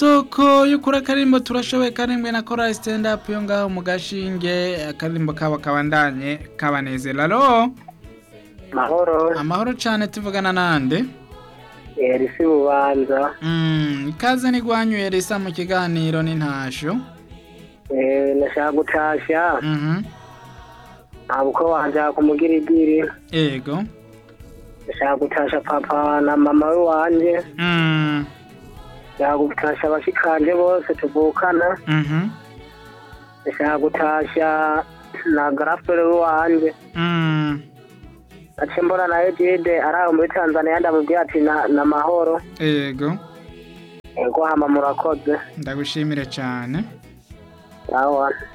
soko y'ukuri akarimbo turashoboye karimbwe na korali stand up yo ngaho mu gashinge akarimbo kabo kabandanye kabanezera alo mahoro amahoro cane tuvugana nande erisi bubanza mm, ikaze nigwanyuye risa mu kiganiro n'intasho Eh, nashaka gutasha mhm ntabwo wanje kumugirigiri ego nashaka gutasha papa na mama we wanje mm, nashaka gutasha abashikanje bose tuvukana mhm nashaka gutasha na garafure we wanje mm, ace mbona na ejide ari aho muri tanzania ndamubwira ati na, na mahoro ego ego hama murakoze ndagushimire cane awa